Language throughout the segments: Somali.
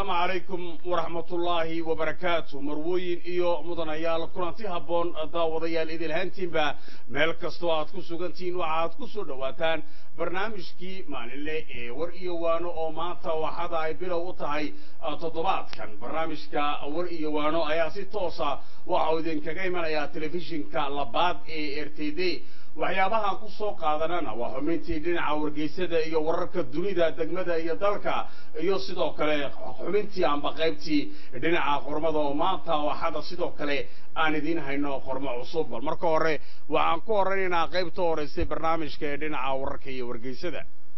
asalaamu calaykum waraxmatullaahi wabarakaatu marwooyin iyo mudanayaal kulanti habboon daawadayaal idilhaantiinba meel kastoo aad ku sugantihiin waxaad ku soo dhowaataan barnaamijkii maalinle ee war iyo waano oo maanta waxada ay bilow u tahay toddobaadkan barnaamijka war iyo waano ayaa si toosa waxa uu idinkaga imanayaa telefishinka labaad ee r t d waxyaabahaan ku soo qaadanana waa xubintii dhinaca wargeysada iyo wararka dunida degmada iyo dalka iyo sidoo kale xubintii amba qaybtii dhinaca qormada oo maanta waxada sidoo kale aan idiin hayno qormo cusub bal marka hore waxaan ku horeynaynaa qaybta horeysay barnaamijka ee dhinaca wararka iyo wargeysada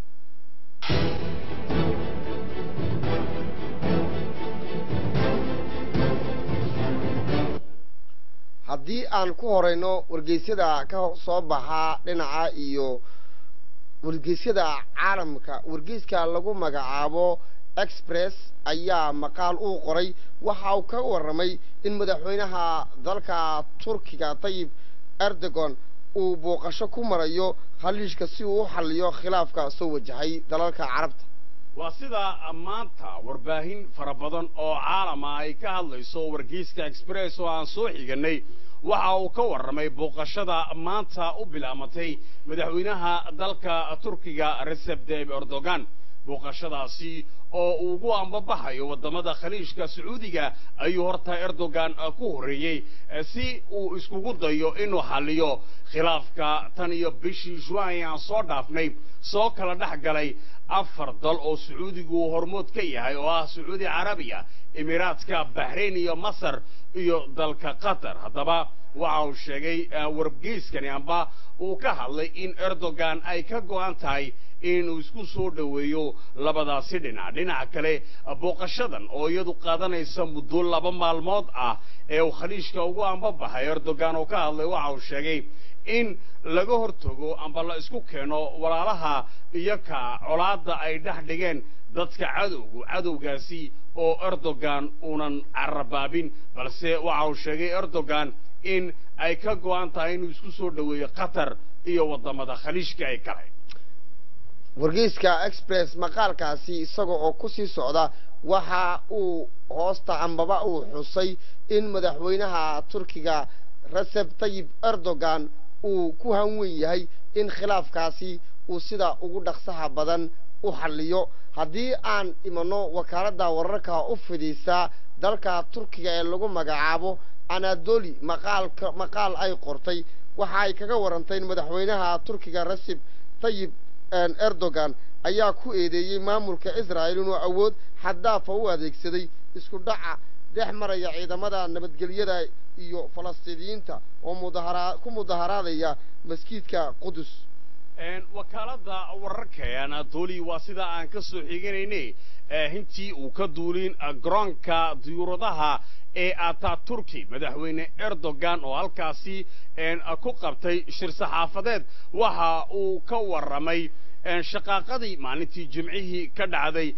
haddii aan ku horeyno wargeysyada ka soo baxaa dhinaca iyo wargeysyada caalamka wargeyska lagu magacaabo express ayaa maqaal uu qoray waxa uu ka warramay in madaxweynaha dalka turkiga tayib erdogan uu booqasho ku marayo khaliishka si uu u xalliyo khilaafka soo wajahay dalalka carabta waa sida maanta warbaahin fara badan oo caalama ay ka hadlayso wargeyska express oo aan soo xiganay waxa uu ka warramay booqashada maanta u bilaamatay madaxweynaha dalka turkiga recep tayyip erdogan booqashadaasi oo uu ugu ambabaxayo waddamada khaliijka sacuudiga ayuu horta erdogan ku horreeyey si uu iskugu dayo inuu xalliyo khilaafka tan iyo bishii juan aan soo dhaafnay soo kala dhex galay afar dal oo sacuudigu hormood ka yahay oo ah sacuudi carabiya emiraadka baxrain iyo masar iyo dalka qatar haddaba waxa uu sheegay wargeyskani amba uu ka hadlay in erdogan ay ka go'an tahay inuu isku soo dhoweeyo labadaasi dhinac dhinaca kale booqashadan oo iyadu qaadanaysa muddo laba maalmood ah ee uu khaliijka ugu ambabaxay erdogan oo ka hadlay waxa uu sheegay in laga hortago amba la isku keeno walaalaha iyo ka colaadda ay dhex dhigeen dadka cadowgu cadowgaasi oo erdogan uunan carabaabin balse waxa uu sheegay erdogan in ay ka go'an tahay inuu isku soo dhoweeyo qatar iyo waddamada khaliijka ay kale wargeyska express maqaalkaasi isaga oo ku sii socda waxa uu hoosta ambaba uu xusay in madaxweynaha turkiga recep tayyib erdogan uu ku hanwen yahay in khilaafkaasi uu sida ugu dhaqsaha badan u xalliyo haddii aan imano wakaaladda wararka u fidhiisa dalka turkiga ee lagu magacaabo anadoli maqaalka maqaal ay qortay waxa ay kaga warantay in madaxweynaha turkiga recep tayyib erdogan ayaa ku eedeeyey maamulka israa'il inuu awood xaddaafa u adeegsaday isku dhaca dhex maraya ciidamada nabadgelyada iyo falastiiniyiinta oo mudahara ku mudaharaadaya maskiidka qudus wakaaladda wararka ee anadoli waa sida aan ka soo xiganaynay hintii uu ka duulin garoonka diyuuradaha ee ataturki madaxweyne erdogan oo halkaasi ku qabtay shir saxaafadeed waxa uu ka warramay shaqaaqadii maalintii jimcihii ka dhacday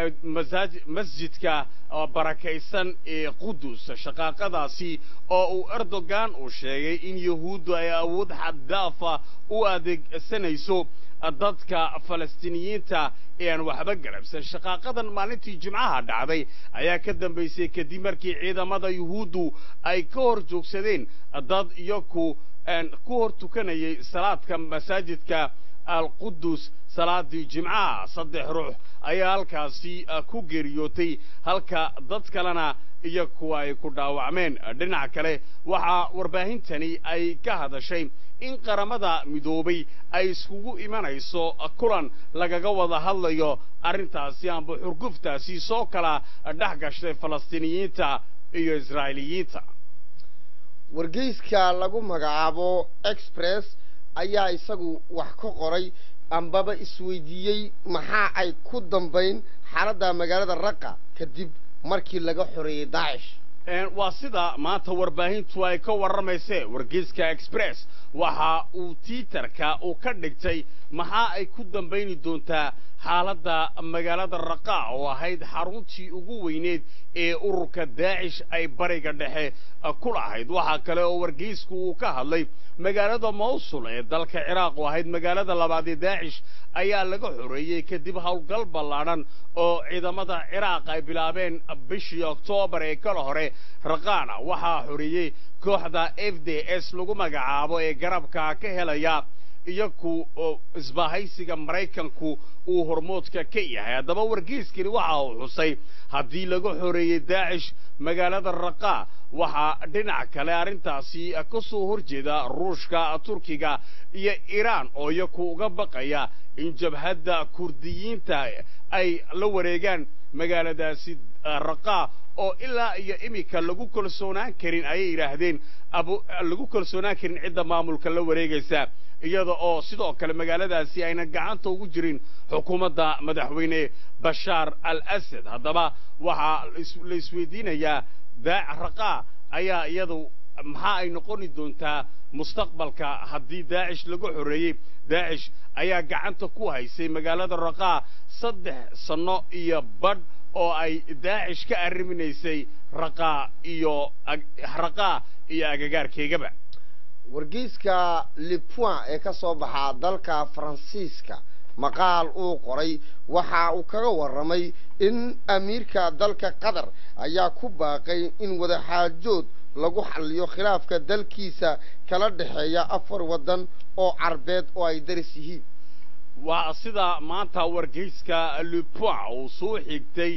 masjidka barakaysan ee qudus shaqaaqadaasi oo uu erdogan uu sheegay in yahuuddu ay awood xaddaafa u adeegsanayso dadka falastiiniyiinta ee aan waxba garabsan shaqaaqadan maalintii jimcaha dhacday ayaa ka dambaysay kadib markii ciidamada yuhuuddu ay ka hor joogsadeen dad iyaku ku hor tukanayay salaadka masaajidka alqudus salaadii jimcaha saddex ruux ayaa halkaasi ku geeriyootay halka dad kalena iyo kuwa ay ku dhaawacmeen dhinaca kale waxaa warbaahintani ay ka hadashay in qaramada midoobay ay iskugu imanayso kulan lagaga wada hadlayo arrintaasi amba xurguftaasi soo kala dhex gashay falastiiniyiinta iyo israa'iiliyiinta wargeyska lagu magacaabo express ayaa isagu wax ka qoray ambaba isweydiiyey maxaa ay ku dambayn xaaladda magaalada raqa kadib markii laga xoreeyey daacish waa sida maanta warbaahintu ay ka warramaysee wargeyska express waxa uu tiiterka uu ka dhigtay maxaa ay ku dambayni doontaa xaaladda magaalada raqaa oo ahayd xaruntii ugu weyneed ee ururka daacish ay bariga dhexe ku lahayd waxaa kale oo wargeysku uu ka hadlay magaalada mawsul ee dalka ciraaq oo ahayd magaalada labaad ee daacish ayaa laga xoreeyey kadib howlgal ballaadhan oo ciidamada ciraaq ay bilaabeen bishii oktoobar ee kala hore raqaana waxaa xoreeyey kooxda f d s lagu magacaabo ee garabka ka helaya iyaku oo isbahaysiga maraykanku uu hormoodka ka yahay haddaba wargeyskani waxa uu xusay haddii laga xoreeyey daacish magaalada raqaa waxaa dhinac kale arrintaasi ka soo horjeeda ruushka turkiga iyo iiraan oo iyaku uga baqaya in jabhadda kurdiyiinta ay la wareegaan magaaladaasi raqaa oo ilaa iyo iminka lagu kalsoonaan karin ayay yidhaahdeen lagu kalsoonaan karin cidda maamulka la wareegaysa iyada oo sidoo kale magaaladaasi aynan gacanta ugu jirin xukuumadda madaxweyne bashaar al asad haddaba waxaa la isweydiinayaa daac raqaa ayaa iyadu maxaa ay noqoni doontaa mustaqbalka haddii daacish lagu xoreeyey daacish ayaa gacanta ku haysay magaalada raqaa saddex sanno iyo badh oo ay daacish ka arriminaysay raqaa iyo raqaa iyo agagaarkeygaba wargeyska lipoin ee ka soo baxaa dalka faransiiska maqaal uu qoray waxa uu kaga warramay in amiirka dalka qatar ayaa ku baaqay in wadaxaajood lagu xalliyo khilaafka dalkiisa kala dhexeeya afar waddan oo carbeed oo ay daris yihiin waa sida maanta wargeyska lipoin uu soo xigtay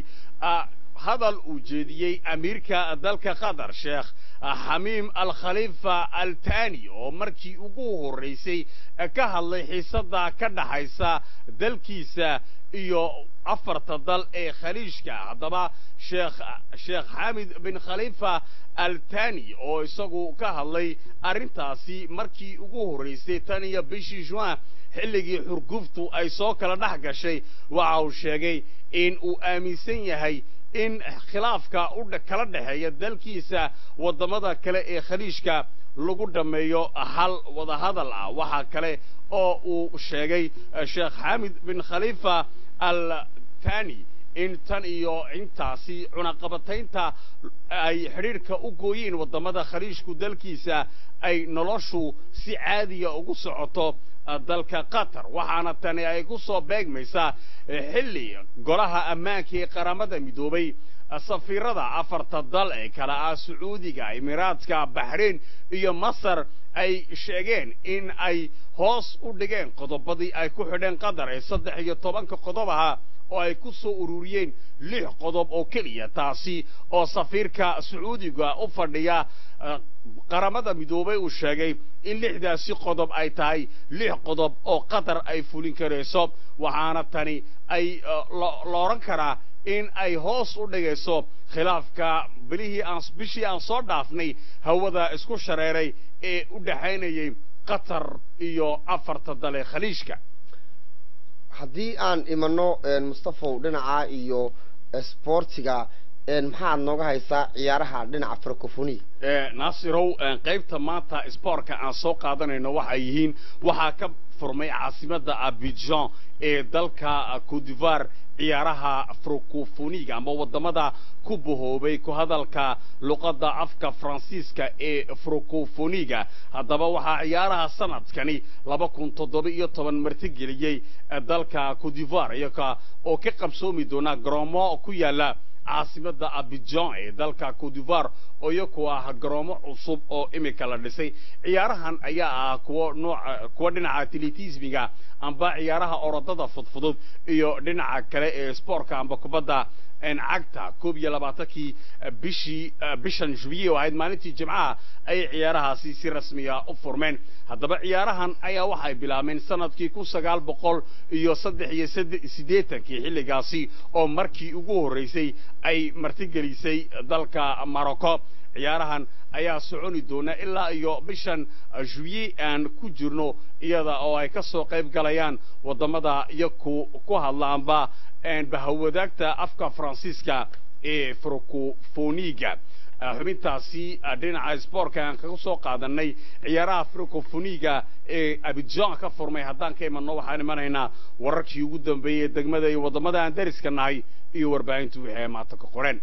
hadal uu jeediyey amiirka dalka qatar sheekh xamiim al khaliifa al tani oo markii ugu horraysay ka hadlay xiisadda ka dhaxaysa dalkiisa iyo afarta dal ee khaliijka haddaba sheekh sheekh xamid bin khaliifa al tani oo isagu ka hadlay arrintaasi markii ugu horraysay tan iyo bishii juin xilligii xurguftu ay soo kala dhex gashay waxa uu sheegay in uu aaminsan yahay in khilaafka u kala dhexeeya dalkiisa waddamada kale ee khaliijka lagu dhammeeyo hal wadahadal ah waxaa kale oo uu sheegay sheekh xamid bin khaliifa al tani in tan iyo intaasi cunaqabataynta ay xidhiidhka u gooyeen waddamada khaliijku dalkiisa ay noloshu si caadiya ugu socoto dalka qatar waxaana tani ay ku soo beegmaysaa xilli golaha ammaanka ee qaramada midoobay safiirada afarta dal ee kale ah sacuudiga imiraadka baxrain iyo masar ay sheegeen in ay hoos u dhigeen qodobadii ay ku xidheen qatar ee saddex iyo tobanka qodob ahaa oo ay ku soo ururiyeen lix qodob oo keliya taasi oo safiirka sacuudiga u fadhiya qaramada midoobay uu sheegay in lixdaasi qodob ay tahay lix qodob oo qatar ay fulin karayso waxaana tani ay la odhan karaa in ay hoos u dhigayso khilaafka bilihii aan bishii aan soo dhaafnay hawada isku shareeray ee u dhexaynayay qatar iyo afarta dale khaliijka haddii aan imano mustafow dhinaca iyo sboortiga maxaad nooga haysaa ciyaaraha dhinaca francophonia naasirow qaybta maanta sboortka aan soo qaadanayno waxay yihiin waxaa ka furmay caasimadda abidjan ee dalka codivar ciyaaraha francofoniga ama waddamada ku bahoobay ku hadalka luqadda afka faransiiska ee francofoniga haddaba waxaa ciyaaraha sanadkani laba kun toddoba iyo toban martigeliyey dalka codivar iyaga oo ka qabsoomi doona garoomo ku yaala caasimadda abidjan ee dalka codivar oo iyaku ah garoomo cusub oo imika la dhisay ciyaarahan ayaa ah kuwo nooca kuwa dhinaca atletismiga amba ciyaaraha orodada fudfudud iyo dhinaca kale ee spoortka amba kubadda cagta koob iyo labaatankii bishii bishan jubiye oo ahayd maalintii jimcaha ayay ciyaarahaasi si rasmiya u furmeen haddaba ciyaarahan ayaa waxay bilaabeen sanadkii kun sagaal boqol iyo saddex iyo siddeetankii xilligaasi oo markii ugu horreysay ay martigelisay dalka morocco ciyaarahan ayaa soconi doona ilaa iyo bishan juye aan ku jirno iyada oo ay ka soo qayb galayaan waddamada iyo ku ku hadlaanba bahawadaagta afka faransiiska ee francofoniga xubintaasi dhinaca sboortka aan kaga soo qaadanay ciyaaraha fricofoniga ee abijan ka furmay haddaan ka imanno waxaan imanaynaa wararkii ugu dambeeyey ee degmada iyo waddamada aan dariska nahay iyo warbaahintu wixii ay maanta ka qoreen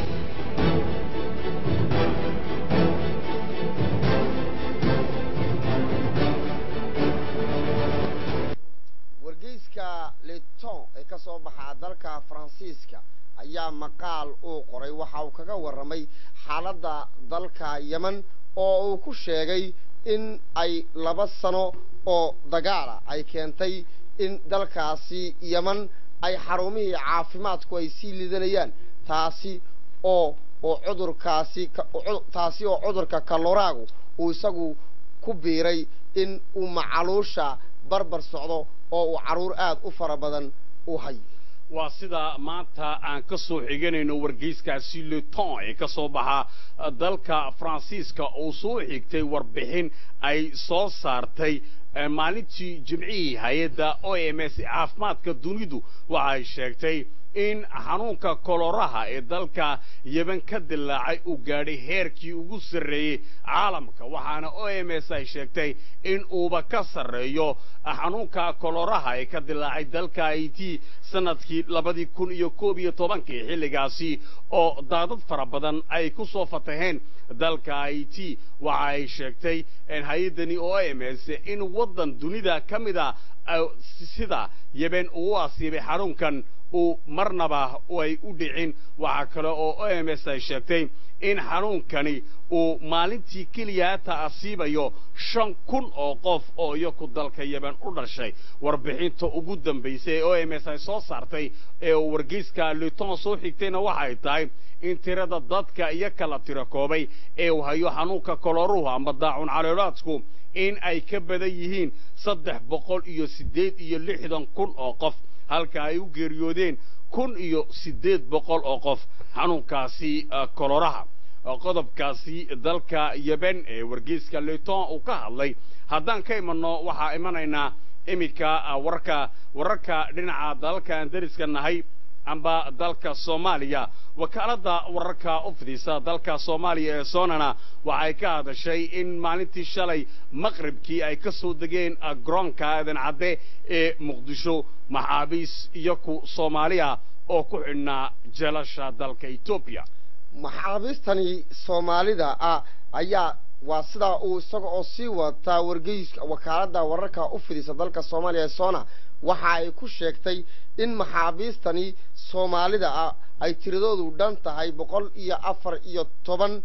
wargeyska leton ee ka soo baxaa dalka faransiiska ayaa maqaal uu qoray waxa uu kaga warramay xaaladda dalka yemen oo uu ku sheegay in ay laba sano oo dagaala ay keentay in dalkaasi yemen ay xarumihii caafimaadku ay sii lidanayaan taasi oo oo cudurkaasi taasi oo cudurka kaloraagu uu isagu ku biiray in uu macaluusha barbar socdo oo uu carruur aad u fara badan u hayo waa sida maanta aan ka soo xiganayno wargeyskaasi leton ee ka soo baxa dalka faransiiska uu soo xigtay warbixin ay soo saartay maalintii jimcihii hay-adda o m s caafimaadka dunidu waxay sheegtay in xanuunka koloraha ee dalka yemen ka dilaacay uu gaadhay heerkii ugu sarreeyey caalamka waxaana o m s ay sheegtay in uuba ka sarreeyo xanuunka koloraha ee ka dilaacay dalka haiti sanadkii labadii kun iyo koob iyo tobankii xilligaasi oo daadad fara badan ay ku soo fataheen dalka haiti waxa ay sheegtay hay-addani o m s in waddan dunida ka mid a sida yemen uu u asiibay xanuunkan uu marnaba ay u dhicin waxaa kale oo o m s ay sheegtay in xanuunkani uu maalintii keliya hata asiibayo shan kun oo qof oo iyaku dalka yemen u dhashay warbixinta ugu dambaysay ee o m s ay soo saartay ee uu wargeyska leton soo xigtayna waxay tahay in tirada dadka iyo kala tiro koobay ee uu hayo xanuunka koloruhu ama daacun caleelaadku in ay ka badan yihiin saddex boqol iyo siddeed iyo lixdan kun oo qof halka ay u geeriyoodeen kun iyo siddeed boqol oo qof xanuunkaasi koloraha qodobkaasi dalka yemen ee wargeyska leton uu ka hadlay haddaan ka imanno waxaa imanaynaa iminka warka wararka dhinaca dalalkaan dariska nahay amba dalka soomaaliya wakaaladda wararka u fidisa dalka soomaaliya ee soonana waxay ka hadashay in maalintii shalay maqribkii ay ka soo degeen garoonka aadan cadde ee muqdisho maxaabiis iyaku soomaaliya oo ku xidhnaa jeelasha dalka etoobiya maxaabiistani soomaalida ah ayaa waa sidaa uu isaga oo sii wataa wargeyska wakaaladda wararka u fidisa dalka soomaaliya ee soona waxa ay ku sheegtay in maxaabiistani soomaalida ah ay tiradoodu dhan tahay boqol iyo afar iyo toban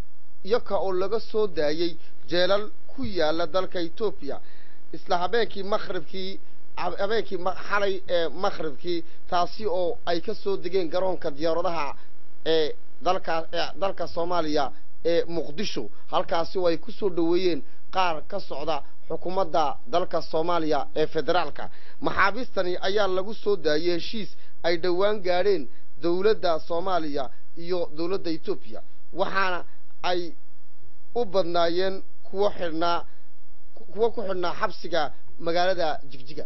iyoka oo laga soo daayey jeelal ku yaala dalka etoobiya isla habeenkii maqribkii habeenkii xalay ee maqribkii taasi oo ay ka soo degeen garoonka diyaaradaha ee dalka dalka soomaaliya ee muqdisho halkaasi oo ay ku soo dhoweeyeen qaar ka socda xukuumadda dalka soomaaliya ee federaalka maxaabiistani ayaa lagu soo daayey heshiis ay dhowaan gaadheen dowladda soomaaliya iyo dowladda etoobiya waxaana ay u badnaayeen kuwo xidhnaa kuwo ku xidhnaa xabsiga magaalada jigjiga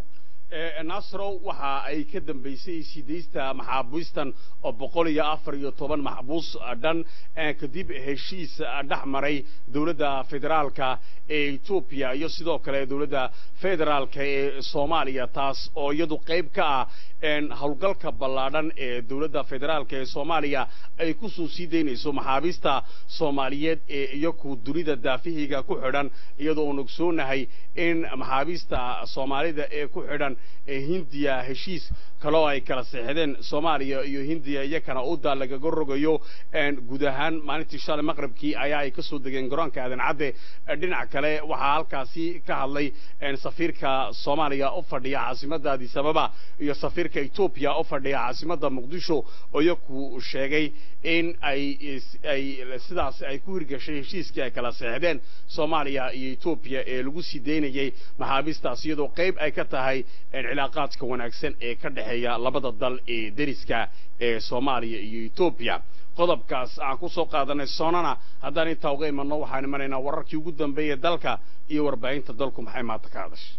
nasrow waxa ay ka dambaysay sidaysta maxaabiistan oo boqol iyo afar iyo toban maxbuus dhan kadib heshiis dhex maray dowladda federaalka ee etoobiya iyo sidoo kale dowladda federaalka ee soomaaliya taas oo iyadu qayb ka ah howlgalka ballaadhan ee dowladda federaalka ee soomaaliya ay kusoo sii daynayso maxaabiista soomaaliyeed ee iyaku dunida daafihiga ku xidhan iyadoo uun ogsoonahay in maxaabiista soomaalida ee ku xidhan ee hindiya heshiis kaloo ay kala seexdeen soomaaliya iyo hindiya iyakana uda lagaga rogayo guud ahaan maalintii shalay maqribkii ayaa ay kasoo degeen garoonka aadan cadde dhinac kale waxaa halkaasi ka hadlay safiirka soomaaliya u fadhiya caasimadda addis ababa iyo safiirka etoobiya u fadhiya caasimadda muqdisho oo iyaku sheegay in ay ay sidaas ay ku hirgashay heshiiskii ay kala seexdeen soomaaliya iyo etoobiya ee lagu sii daynayay maxaabiistaas iyadoo qayb ay ka tahay cilaaqaadka wanaagsan ee ka dhexeeya labada dal ee deriska ee soomaaliya iyo etoobiya qodobkaas aan ku soo qaadanay soonana haddaan intaa uga imanno waxaan imanaynaa wararkii ugu dambeeyay dalka iyo warbaahinta dalku maxay maanta ka hadashay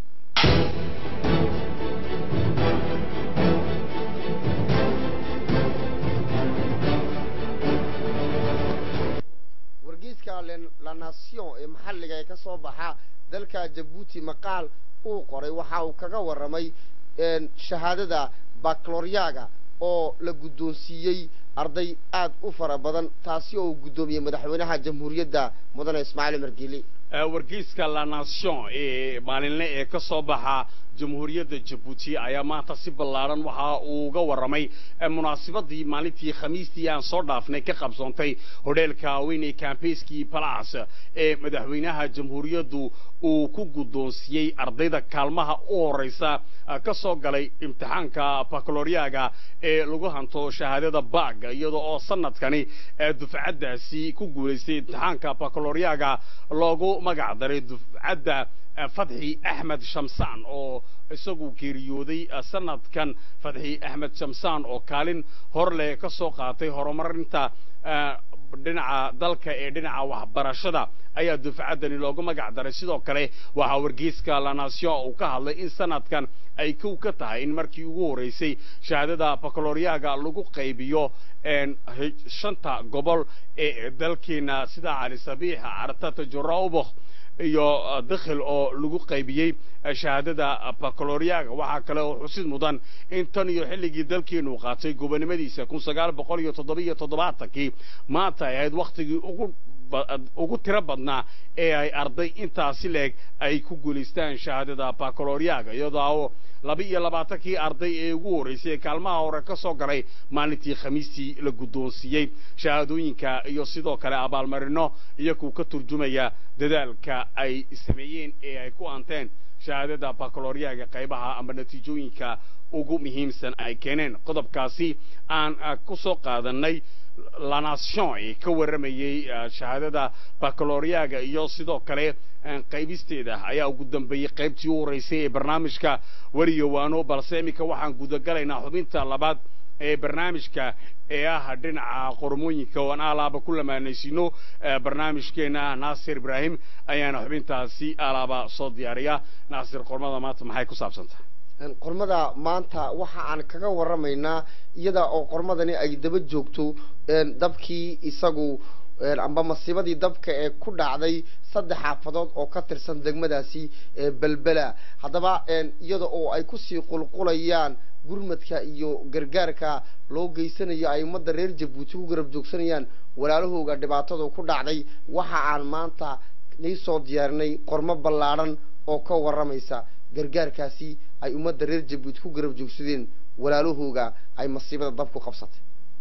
wargeyska Le- la nation ee maxalliga ee ka soo baxa dalka jabuuti maqaal uu qoray waxa uu kaga warramay een, shahaadada baccaloryaga oo la guddoonsiiyey arday aad u fara badan taasi oo uu guddoomiyey madaxweynaha jamhuuriyadda mudane ismaaciil margeli Ee, wargeyska la nation ee maalinle ee ka soo baxa jamhuuriyadda jabuuti ayaa maanta si ballaaran waxa uu uga warramay ee, munaasabadii maalintii khamiistii aan soo dhaafnay ka qabsoontay hodheelka haweeney campaiskii palace ee madaxweynaha jamhuuriyaddu uu ku guddoonsiiyey ardayda kaalmaha u horeysa ah, ka soo galay imtixaanka baccaloryaga ee lagu hanto shahaadada bag iyadoo oo sanadkani ee dufcaddaasi ku guulaystay imtixaanka baccaloryaga loogu magac daray dufcadda eh, fadxi axmed shamsaan oo isagu geeriyooday eh, sanadkan fadxi axmed shamsaan oo kaalin hor leh ka soo qaatay horumarinta eh, dhinaca dalka ee dhinaca waxbarashada ayaa dufcaddani loogu magac daray sidoo kale waxaa wargeyska la nation uu ka hadlay in sanadkan ay kow ka tahay in markii ugu horeysay shahaadada baccaloryaga lagu qaybiyo een, he- shanta gobol ee dalkeena sida cali sabiix cartata juraubakh iyo uh, dakhil oo lagu qaybiyey uh, shahaadada uh, baccaloryaga waxaa kale oo xusid mudan in tan iyo xilligii dalkeenu qaatay gobonimadiisa kun sagaal boqol iyo toddobiyo toddobaatankii maanta ay ahayd wakhtigii ugu ba- ugu tiro badnaa ee ay arday intaasi leeg ay ku guulaystaan shahaadada baccaloryaga iyadoo laba iyo labaatankii arday ee ugu horreysay ee kaalmaha hore ka soo galay maalintii khamiistii la guddoonsiiyey shahaadooyinka iyo sidoo kale abaalmarino iyakuu ka turjumaya dadaalka ay sameeyeen ee ay ku anteen shahaadada baccaloryaga qaybaha ama natiijooyinka ugu muhiimsan ay keeneen qodobkaasi aan ah, ku soo qaadanay la nation ee ka warramayey ah, shahaadada baccaloryaga iyo sidoo kale ah, qaybisteeda ayaa ugu dambeeyey qaybtii u horeysay ee barnaamijka wariyo waano balse iminka waxaan gudagalaynaa xubinta labaad ee barnaamijka ee ah dhinaca qormooyinka oo aan alaaba ku lamaanaysiino eh, barnaamijkeena naasir ibraahim ayaana xubintaasi alaaba soo diyaariya naasir qormada maanta maxay ku saabsantahay Een, qormada maanta waxa aan kaga warramaynaa iyada oo qormadani ay daba joogto een, dabkii isagu een, amba masiibadii dabka ee ku dhacday saddex xaafadood oo ka tirsan degmadaasi ee belbela haddaba een, iyada oo ay kusii qulqulayaan gurmadka iyo gargaarka loo geysanayo ay ummadda reer jabuuti ku garab joogsanayaan walaalahooga dhibaatadu ku dhacday waxa aan maanta nii soo diyaarinay qormo ballaadhan oo ka warramaysa gargaarkaasi ay ummadda reer jabuuti ku garab joogsadeen walaalahooga ay masiibada dabku qabsatay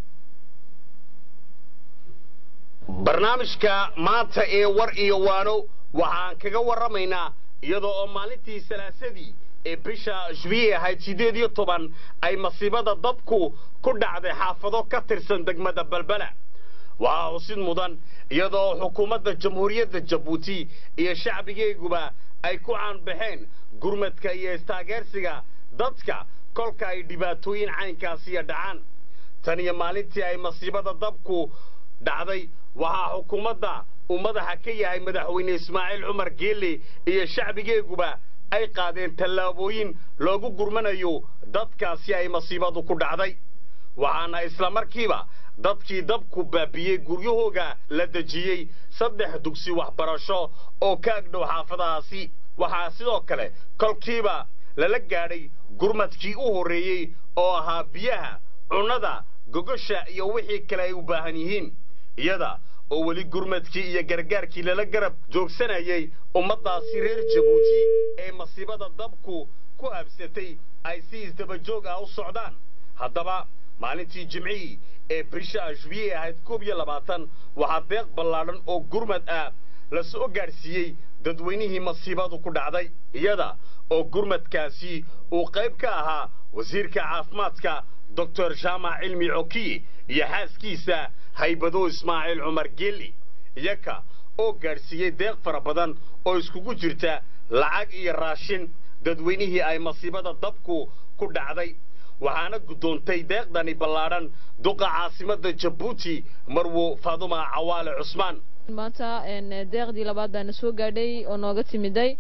barnaamijka maanta ee war iyo waano waxaan kaga warramaynaa iyadoo oo maalintii salaasadii ee bisha jubiye ahayd siddeed iyo toban ay masiibada dabku ku dhacday xaafado ka tirsan degmada balbala waxaa xusid mudan iyadoo xukuumadda jamhuuriyadda jabuuti iyo shacbigeeguba ay ku caanbaxeen gurmadka iyo istaageersiga dadka kolka ay dhibaatooyin caynkaasiya dhacaan tan iyo maalintii ay masiibada dabku dhacday waxaa xukuumadda uu madaxa ka yahay madaxweyne ismaaciil cumar geelle iyo shacbigeeguba ay qaadeen tallaabooyin loogu gurmanayo dadkaasi ay masiibadu ku dhacday waxaana isla markiiba dadkii dabku baabiyey guryahooga la dejiyey saddex dugsi waxbarasho oo ka agdhow xaafadahaasi waxaa sidoo kale kolkiiba lala gaadhay gurmadkii u horreeyey oo ahaa biyaha cunnada gogosha iyo wixii kale ay u baahan yihiin iyada oo weli gurmadkii iyo gargaarkii lala garab joogsanayay ummaddaasi reer jabuuti ee masiibada dabku ku habsatay ay si isdabajoog ah u socdaan haddaba maalintii jimcihii ee bisha ashbiye ahayd koob iyo labaatan waxaa deeq ballaadhan oo gurmad ah la soo gaadhsiiyey dadweynihii masiibadu ku dhacday iyada oo gurmadkaasi uu qayb ka ahaa wasiirka caafimaadka doctor jaamac cilmi cokiye iyo xaaskiisa haybado ismaaciil cumar geeli iyaka oo gaadhsiiyey deeq fara badan oo iskugu jirta lacag iyo raashin dadweynihii ay masiibada dabku ku dhacday waxaana guddoontay deeqdani ballaadhan duqa caasimadda jabuuti marwo faaduma cawaale cusmaan maanta deeqdii labaad baana soo gaadhay oo nooga timiday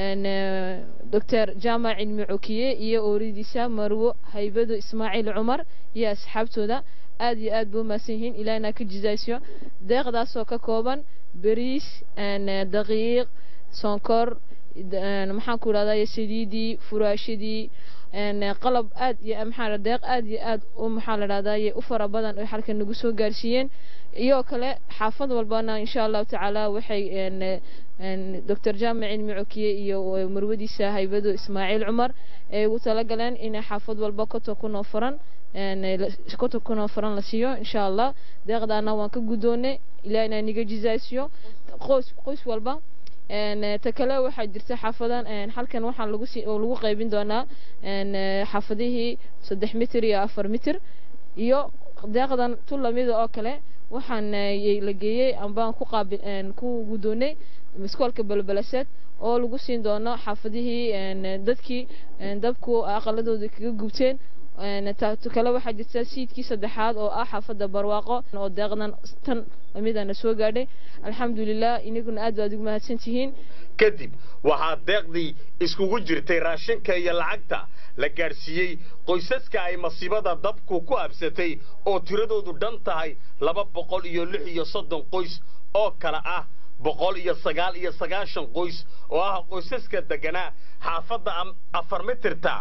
doctor jaamac cilmi cokiye iyo ooridiisa marwo haybado ismaaciil cumar iyo asxaabtooda aad iyo aad buu umahadsan yihiin ilaahna ka jizaysyo deeqdaasoo ka kooban bariis daqiiq sonkor maxaan ku idhahdaa saliidii furaashadii qalab aad iyo maxaa deeq aad iyo aad u maxaa la dhahdaa u fara badan oo halkan nagu soo gaarsiiyeen iyo kale xaafad walbana insha allahu tacaala waxay doctor jaamac cilmi cokiye iyo marwadiisa haybado ismaaciil cumar ay ugu talagaleen inay xaafad walba konton kun oo furan konton kun oo furan la siiyo insha allah deeqdaana waan ka guddoonay ilaa inaa niga jizaasiyo qoys qoys walba ta kale waxaa jirta xaafadan halkan waxaa lagu si oo lagu qaybin doonaa xaafadihii saddex mitir iyo afar mitir iyo deeqdan tu lamida oo kale waxaan la geeyey ambaan ku qaabil ku guddoonay iskoolka balbalaseed oo lagu siin doono xaafadihii dadkii dabku aqaladooda kaga gubteen kale waxaa jirta siidkii saddexaad oo ah xaafadda barwaaqo oo deeqdan tan lamidana soo gaadhay alxamdulilah inaguna aad baad ugu mahadsan tihiin kadib waxaa deeqdii iskugu jirtay raashinka iyo lacagta la gaadhsiiyey qoysaska ay masiibada dabku ku habsatay oo tiradoodu dhan tahay laba boqol iyo lix iyo soddon qoys oo kale ah boqol iyo sagaal iyo sagaashan qoys oo ah qoysaska deganaa xaafadda afar mitirta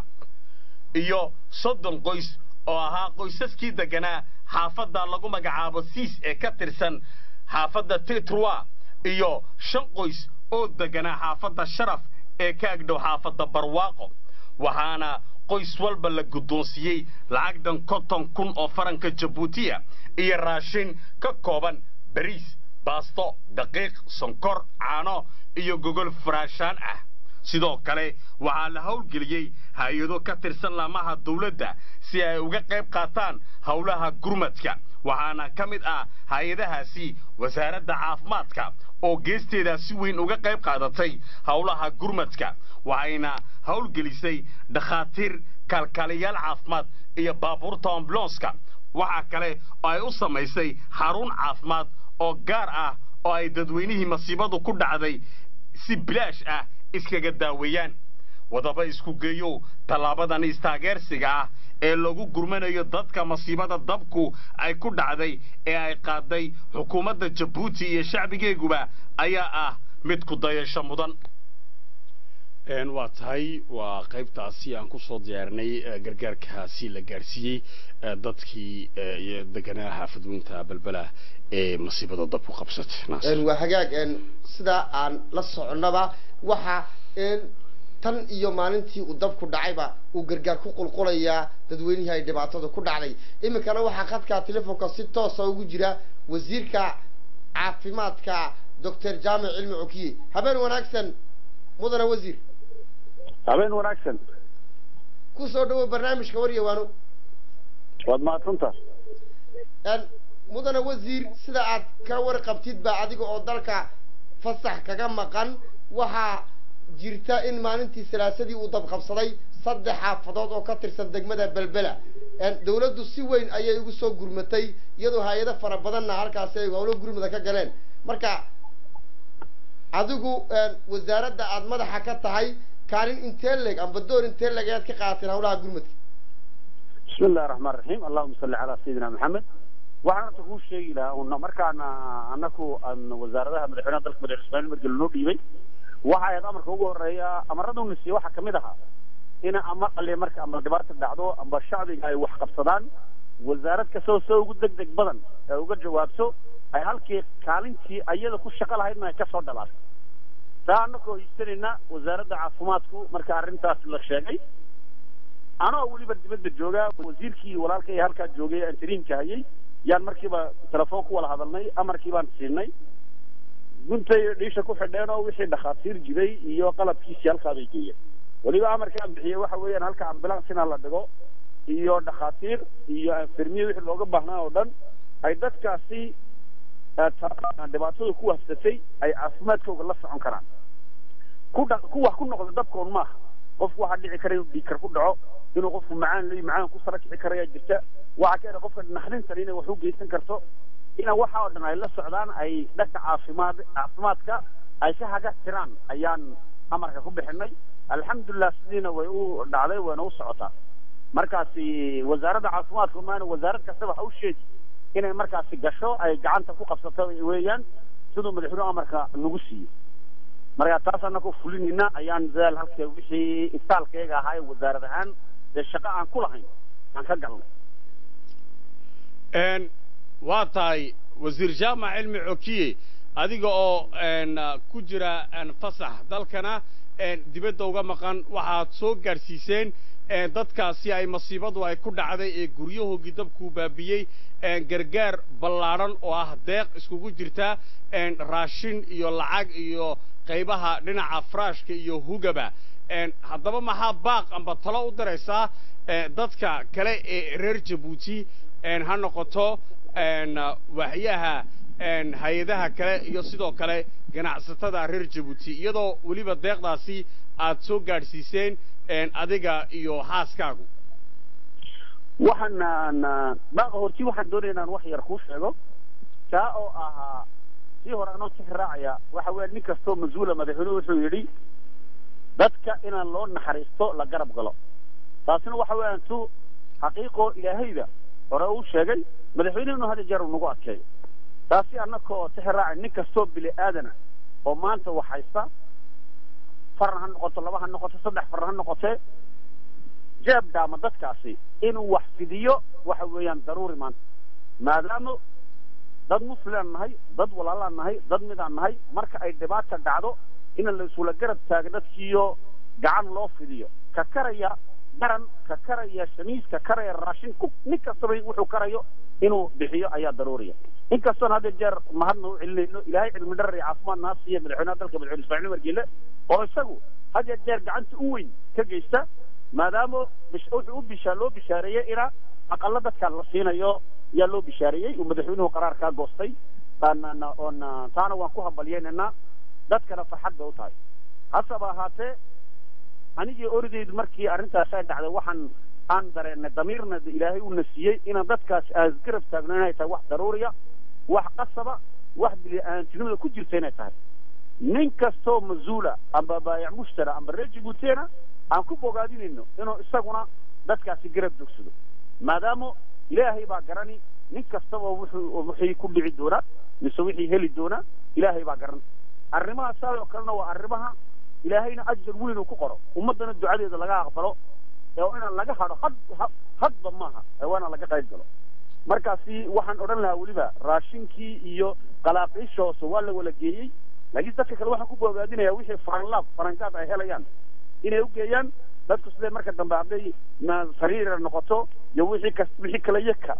iyo soddon qoys oo ahaa qoysaskii deganaa xaafadda lagu magacaabo siis ee ka tirsan xaafadda titrwa iyo shan qoys oo deganaa xaafadda sharaf ee ka agdhow xaafadda barwaaqo waxaana qoys walba la guddoonsiiyey lacagdan konton kun oo faranka jabuutiya iyo raashin ka kooban bariis baasto daqiiq sonkor caano iyo gogol faraashaan ah sidoo kale waxaa la howlgeliyey hay-ado ka tirsan laamaha dawladda si ay uga qayb qaataan howlaha gurmadka waxaana ka mid ah hay-adahaasi wasaaradda caafimaadka oo geesteeda si weyn uga qayb qaadatay howlaha gurmadka waxayna howlgelisay dhakhaatiir kalkaaliyaal caafimaad iyo baabuurta ambulanska waxaa kale oo ay u samaysay xarun caafimaad oo gaar ah oo ay dadweynihii masiibadu ku dhacday si bilaash ah iskaga daaweeyaan wadaba isku geeyow tallaabadan istaageersiga ah ee lagu gurmanayo dadka masiibada dabku ay ku dhacday ee ay qaaday xukuumadda jabuuti iyo shacbigeeguba ayaa ah mid ku dayasho mudan waa tahay waa qaybtaasi aan kusoo diyaarinay gargaarkaasi la gaadhsiiyey dadkii iyo deganaa xaafadweynta balbela ee masiibada dabku qabsatay waa hagaag sidaa aan la soconnaba waxa tan iyo maalintii uu dabku dhacayba uu gargaar ku qulqulayaa dadweynihii ay dhibaatada ku dhacday iminkana waxaa khadka telefoonka si toosa ugu jira wasiirka caafimaadka doctor jaamic cilmi cokiye habeen wanaagsan mudane wasiir habeen wanaagsan ku soo dhawow barnaamijka waryawaano waad mahadsantaa mudane wasiir sida aad ka warqabtid ba adiga oo dalka fasax kaga maqan waxaa jirta in maalintii salaasadii uu dabqabsaday saddex xaafadood oo ka tirsan degmada belbela dawladdu si weyn ayay ugu soo gurmatay iyadoo hay-ado fara badanna halkaasi ay howlo gurmada ka galeen marka adigu wasaaradda aada madaxa ka tahay kaalin intee leg amba door intee leg ayaad ka qaateen hawlaha gurmadka bismi illahi raxmaan raxiim allahuma salli calaa sayidina maxamed waxaan horta kuu sheegi lahaa una markaana anaku aan wasaaradaha madaxweynaha dalka madaxweyne ismaaciil margel noo dhiibay waxa ahayd amarka ugu horeeya amarada una siiye waxaa kamid ahaa ina ama qaliya marka ama dhibaata dhacdo amba shacbiga ay wax qabsadaan wasaarad kastoo soo ugu deg deg badan ee uga jawaabto ay halkii kaalintii ayada ku shaqo lahaydna ay kasoo dhalaato taa anakoo hiisanayna wasaaradda caafimaadku marka arrintaas la sheegay anoo weliba dibadda jooga wasiirkii walaalkay halkaa joogay aan tariinka hayay yaan markiiba telefoon ku wada hadalnay amarkii baan siinay guntay dhiisha ku xidheen oo wixii dhakhaatiir jiray iyo qalabkiisii halkaa bay geeyeen weliba amarkaan bixiyey waxa weeyaan halka ambulance inaa la dhigo iyo dhakhaatiir iyo infirmiye wixii looga baahnaa oo dhan ay dadkaasi dhibaatada ku wafsatay ay caafimaadkooga la socon karaan ku dha ku wax ku noqda dabkoon maaha qofku waxaa dhici kara inuu dhiigkar ku dhaco inuu qofku macaan leeyi macaan ku sara kici karayaa jirta waxaa ka qofka naxdintan inay wax u geysan karto ina waxa oo dhan ay la socdaan ay dhanka caafimaad caafimaadka ay ka haga tiraan ayaan amarka ku bixinay alxamdulilah sidiina way u dhacday wayna u socotaa markaasi wasaaradda caafimaadka maana wasaarad kasta waxa u sheegi inay markaasi gasho ay gacanta ku qabsato weeyaan siduu madaxweynuhu amarka nagu siiyey marka taas annagoo fulinayna ayaan dadaal halka wixii iftaalkayga ahaa ee wasaarad ahaan dee shaqo aan ku lahayn aan ka galnay n waa tahay wasiir jaamac cilmi cokiye adiga oo n ku jira n fasax dalkana n dibadda uga maqan waxaad soo gaadhsiiseen n dadkaasi ay masiibadu ay ku dhacday ee guryahoogii dabkuu baabiyey n gargaar ballaadhan oo ah deeq iskugu jirta n raashin iyo lacag iyo qaybaha dhinaca faraashka iyo hugaba n haddaba maxaa baaq amba talo u diraysaa e dadka kale ee reer jabuuti n ha noqoto n waxyaha n hay-adaha kale iyo sidoo kale ganacsatada reer jabuuti iyadoo weliba deeqdaasi aad soo gaadhsiiseen n adiga iyo xaaskaagu waxaan baaqa horti waxaan doonaya inaan wax yar kuu sheego kaa oo ahaa sii hore anoo six raacaya waxa weya nin kastoo mas-uula madaxweynuhu wuxuu yidhi dadka inaan loo naxariisto la garab galo taasina waxa weeyaan tu xaqiiqoo ilaahayda hore uu sheegay madaxweynehenu had jeer uu nagu adkeeyo taasi annakoo six raacay nin kastoo bili aadana oo maanta wax haysta faran ha noqoto laba ha noqoto saddex faran ha noqotee jeeb dhaama dadkaasi inuu wax fidiyo waxa weeyaan daruuri maanta maadaama dad muslimaan nahay dad walaalaan nahay dad midaan nahay marka ay dhibaata dhacdo in la isula garab taago dadkiiyo gacan loo fidiyo ka karaya garan ka karaya shamiis ka karaya raashin ku nin kastaba wuxuu karayo inuu bixiyo ayaa daruuriya inkastoon hadda jeer mahadna u celinayno ilaahay cilmi dharar iyo caafimaad naa siiya madaxweynaha dalka madaxweyne ismaaciil margeele oo isagu had ya jeer gacanta u weyn ka geysta maadaama wuxuu u bishaa loo bishaareeyey ina aqala dadka la siinayo yaa loo bishaareeyey uu madaxweynuhu qaraar kaa goostay oon taana waan ku hambalyeynayna dadkana farxad bay u tahay hasaba ahaatee anigii oridaydu markii arrintaas ay dhacday waxaan aan dareennay damiirna ilaahay uuna siiyey inaan dadkaas aasgarab taagno inay tahay wax daruuriya wax qasaba wax bili-aantinimada ku jirta inay tahay nin kastoo mas-uula amba baayac mushtara amba reer jibuuteena aan ku bogaadinayno inuu isaguna dadkaasi garab jogsado maadaama ilaahay baa garani nin kastaba wuxuu wixii ku dhici doonaa mise wixii heli doonaa ilaahay baa garan arrimaha saa oo kalena waa arrimaha ilaahayna ajar weyn uu ku qoro ummaddana ducadeeda laga aqbalo ee inaan laga hadho had hadba maaha ee waana laga qayb galo markaasi waxaan odhan lahaa weliba raashinkii iyo qalaaqiisha hoose waa la wala geeyey laakiin dadka kale waxaan ku bogaadinayaa wixii faranlaab farangaad ay helayaan inay u geeyaan dadku sidee marka dambe hadday sariira noqoto iyo wixii kas wixii kale yaka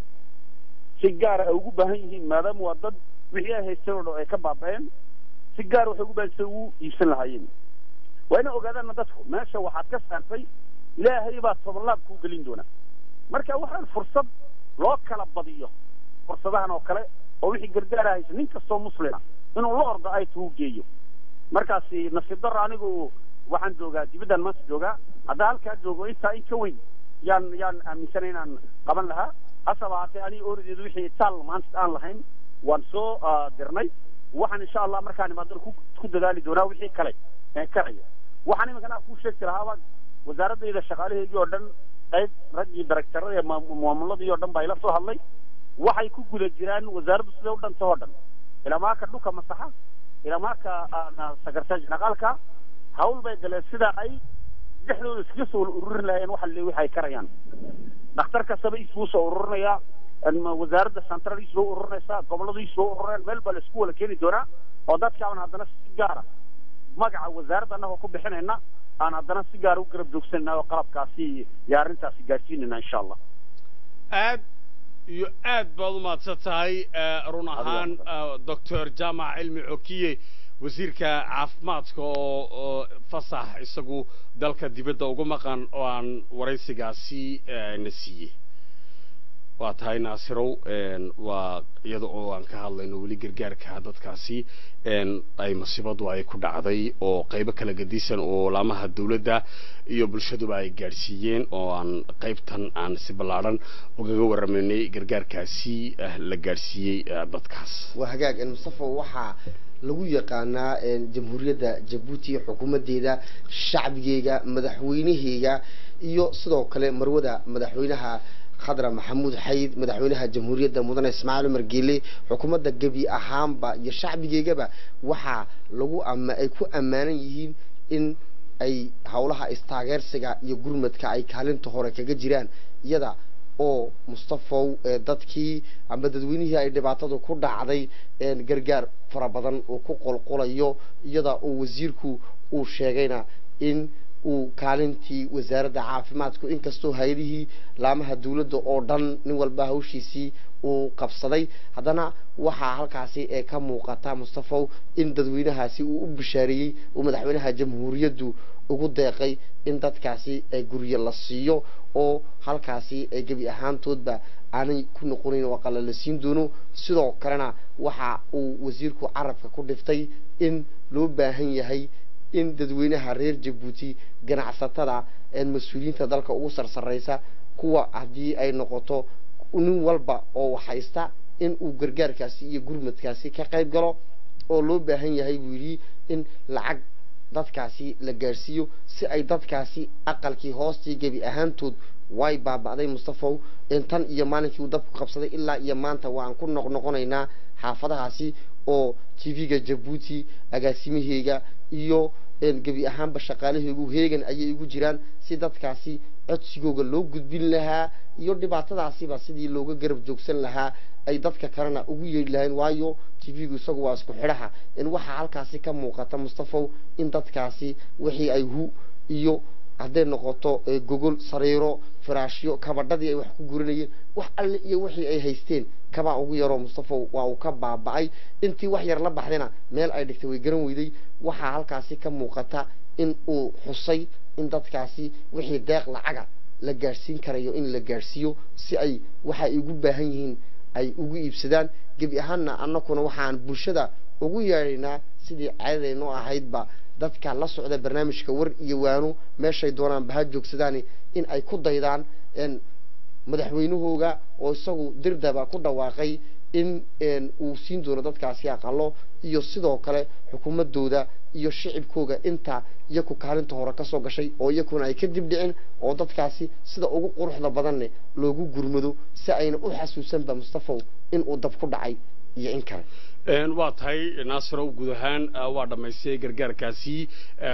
si gaara ay ugu baahan yihiin maadaama waa dad wixii ay haysteen oo dhan ay ka baaba'een si gaar waxay ugu baahan sida ugu iibsan lahaayeen waa inay ogaadaanna dadku meesha waxaad ka saartay ilaahay baa tobanlaab kuu gelin doona marka waxaan fursad loo kala badiyo fursadahan oo kale oo wixii gargaara haysa nin kastoo muslima inuu la ordo ay tuu geeyo markaasi nasiib darro anigu waxaan joogaa dibaddan maanta joogaa haddaa halkaa joogo intaa in ka weyn yaan yaan aaminsanay inaan qaban lahaa hasaba haatee aniga oorideedu wixii taal maanta aan lahayn waan soo dirnay waxaan insha allah markaan imaadana ku ku dadaali doonaa wixii kale ee karaya waxaan iminkana kuu sheegi lahaaba wasaaradayda shaqaalaheedii oo dhan qayb raggii daraktarada ee maamuladii oo dhan baa ila soo hadlay waxay ku guda jiraan wasaaraddu siday u dhanta oo dhan ilamaaka dhulka masaxa ilamaaka sakarta janaqaalka hawl bay galeen sida ay dhexdooda iskaga soo ururin lahayeen waxa le waxay karayaan dhakhtar kastaba isbuu soo ururinayaa wasaaradda central isbuu ururinaysaa gobolladu isbuu ururinayan meel baa la isku wala keeni doonaa oo dadkaaban haddana si gaara magaca wasaaradda annagoo ku bixinayna aan haddana si gaara u garab joogsanayna oo qalabkaasi iyo arrintaasi gaadhsiinayna insha allah aad iyo aad baad u mahadsan tahay run ahaan doctor jaamac cilmi cokiye wasiirka caafimaadka oo fasax isagu dalka dibadda ugu maqan oo aan waraysigaasi na siiyey waa tahay naasirow waa iyada oo aan ka hadlayno weli gargaarka dadkaasi ay masiibadu ay ku dhacday oo qaybo kala gadisan oo laamaha dawladda iyo bulshaduba ay gaadhsiiyeen oo aan qaybtan aan si ballaadhan ugaga waramaynay gargaarkaasi la gaadhsiiyey dadkaas waa hagaag mustafa waxaa lagu yaqaanaa jamhuuriyadda jabuuti xukuumaddeeda shacbigeega madaxweynaheyga iyo sidoo kale marwada madaxweynaha khadra maxamuud xayid madaxweynaha jamhuuriyadda mudane ismaaciil cumar geele xukuumadda gebi ahaanba iyo shacbigeygaba waxaa lagu ama ay ku ammaanan yihiin in ay howlaha istaageersiga iyo gurmadka ay kaalinta hore kaga jiraan iyada oo mustafow ee dadkii ama dadweynihii ay dhibaatadu ku dhacday een gargaar fara badan uu ku qolqolayo iyada oo wasiirku uu sheegayna in uu kaalintii wasaaradda caafimaadku inkastoo hay-adihii laamaha dawladda oo dhan nin walba hawshiisii uu qabsaday haddana waxaa halkaasi ee ka muuqata mustafow in dadweynahaasi uu u bishaareeyey uu madaxweynaha jamhuuriyaddu ugu deeqay in dadkaasi ay guryo la siiyo oo halkaasi ay gebi ahaantoodba aanay ku noqonayn oo aqala la siin doono sidoo kalena waxa uu wasiirku carabka ku dhiftay in loo baahan yahay in dadweynaha reer jabuuti ganacsatada mas-uuliyiinta dalka ugu sarsaraysa kuwa haddii ay noqoto nin walba oo waxhaysta in uu gargaarkaasi iyo gurmadkaasi ka qayb galo oo loo baahan yahay buu yidhi in lacag dadkaasi la gaadhsiiyo si ay dadkaasi aqalkii hoostii gebi ahaantood way baaba'day mustafow tan iyo maalinkii uu dabku qabsaday ilaa iyo maanta waan ku noqnoqonaynaa xaafadahaasi oo t v-ga jabuuti agaasimaheyga iyo gebi ahaanba shaqaalaheygu heegan ayay igu jiraan si dadkaasi codsigooga loo gudbin lahaa iyo dhibaatadaasiba sidii looga garab joogsan lahaa ay dadka kalena ugu yeedhi lahayn waayo t v-gu isagu waa isku xidhaha in waxaa halkaasi ka muuqata mustafow in dadkaasi wixii ay hu iyo hadday noqoto gogol sariiro firaashyo kabadhadii ay wax ku guranayeen wax alle iyo wixii ay haysteen kabaa ugu yaroo mustafow waa uu ka baaba'ay intii wax yar la baxdayna meel ay dhigtay way garan weyday waxaa halkaasi ka muuqata in uu xusay in dadkaasi wixii deeq lacaga la gaadhsiin karayo in la gaadhsiiyo si ay waxa ay ugu baahan yihiin ay ugu iibsadaan gebi ahaanna annakuna waxaan bulshada ugu yeedhaynaa sidii caadadaynoo ahaydba dadka la socda barnaamijka war iyo waano meeshay doonaan baha joogsadaani in ay ku daydaan madaxweynahooga oo isagu dirdaba ku dhawaaqay in uu siin doono dadkaasi aqalo iyo sidoo kale xukuumadooda iyo shicibkooga inta iyaku kaalinta hore kasoo gashay oo iyakuna ay ka dib dhicin oo dadkaasi sida ugu quruxda badanne loogu gurmado si ayna u xasuusanba mustafow in uu dab ku dhacay iyo in kale waa tahay naasirow guud ahaan waa dhammaystay gargaarkaasi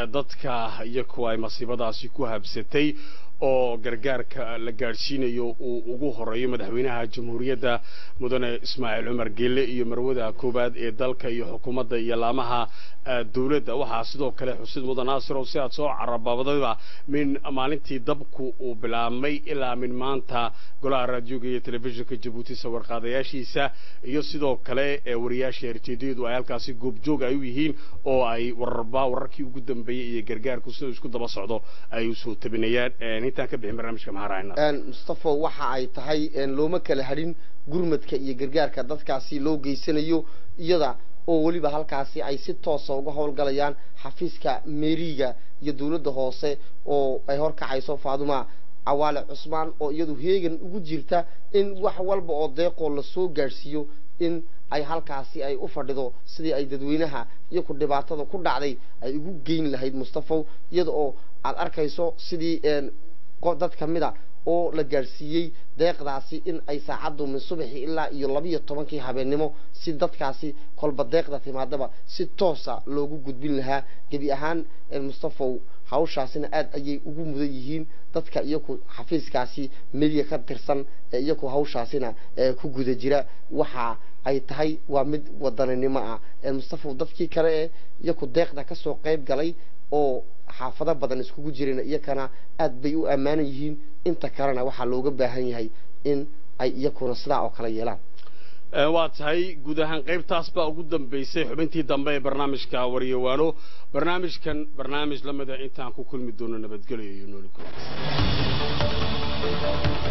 dadka iyaku ay masiibadaasi ku habsatay oo gargaarka la gaadhsiinayo uu ugu horeeyo madaxweynaha jamhuuriyadda mudane ismaaciil cumar geelle iyo marwada koowaad ee dalka iyo xukuumadda iyo laamaha dowladda waxaa sidoo kale xusid mudan naasirow si aad soo carababadayba min maalintii dabku uu bilaabmay ilaa min maanta golaha raadioga iyo telefishinka jabuuti sawirqaadayaashiisa iyo sidoo kale wariyaasha erjeedyadu ay halkaasi goobjoog ay u yihiin oo ay wararba wararkii ugu dambeeyey iyo gargaarku siduu isku daba socdo ay usoo tabinayaan intaan ka bixin barnaamijka maxaa raacina mustafo waxa ay tahay looma kala hadhin gurmadka iyo gargaarka dadkaasi loo geysanayo iyada oo weliba halkaasi ay si toosa uga howlgalayaan xafiiska meeriga iyo dawladda hoose oo ay horkacayso faaduma cawaale cusmaan oo iyadu heegan ugu jirta in wax walba oo deeqoo lasoo gaadhsiiyo in ay halkaasi ay u fadhido sidii ay dadweynaha iyo ku dhibaatada ku dhacday ay ugu geyn lahayd mustafow iyada oo aada arkayso sidii dad kamida oo la gaadhsiiyey deeqdaasi in ay saacaddu min subaxii ilaa iyo labiiyo tobankii habeennimo si dadkaasi kolba deeqda timaadaba si toosa loogu gudbin lahaa gebi ahaan mustafow hawshaasina aada ayay ugu mudan yihiin dadka iyaku xafiiskaasi mediya ka tirsan ee iyaku hawshaasina ku guda jira waxa ay tahay waa mid wadaninimo ah mustafow dadkii kale ee iyaku deeqda kasoo qayb galay oo xaafado badan iskugu jirayna iyakana aad bay u ammaanan yihiin inta kalena waxaa looga baahan yahay in ay iyakuna sidaa oo kale yeelaan waa tahay guud ahaan qaybtaas baa ugu dambaysay xubintii dambe ee barnaamijka waryawaano barnaamijkan barnaamij la mida intaan ku kulmi doono nabadgelyo iyo nooli